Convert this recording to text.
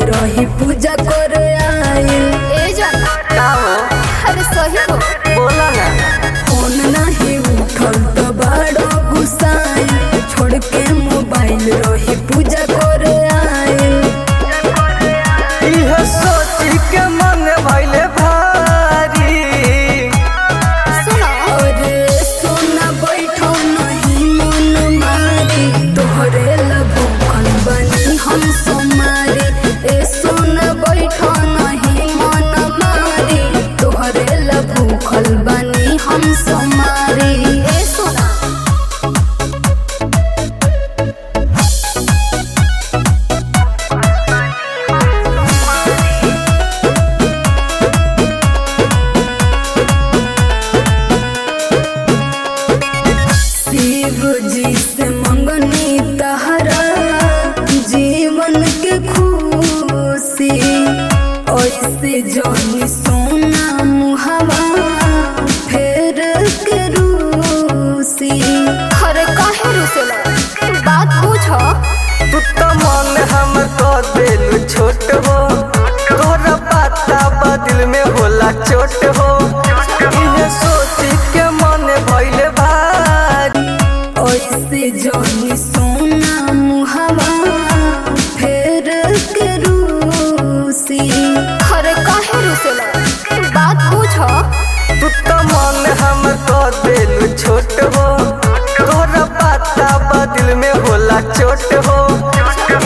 रही पूजा करे आइल ए जाना का हो अरे सही हो बोला ना फोन नहीं उठल तो बड़ो गुस्साई छोड़ के मोबाइल रही पूजा करे आइल इह सोच के मन भइले भारी सुनो अरे सोना बैठो नहीं मन मारी तोहरे लगन बनी हम सोमारी ए सोना बैठो नहीं मन मारी तोहरे लगन बनी हम सोमारी ए सुना शिव जी से मंगनी तहरा जीवन के खुशी ऐसे जानी सोना मुहवा फेर के रूसी अरे काहे रुसेला बात पूछो तू तो मन हम तो दिल छोट हो तोरा पता बदिल में होला चोट हो इह सोच के मन भइले भारी ऐसे जानी सोना मुहवा फेर के रूसी अरे काहे रुसेला बात पूछो तू तो मन हम तो दिल छोट हो तोरा पता बदिल में होला चोट हो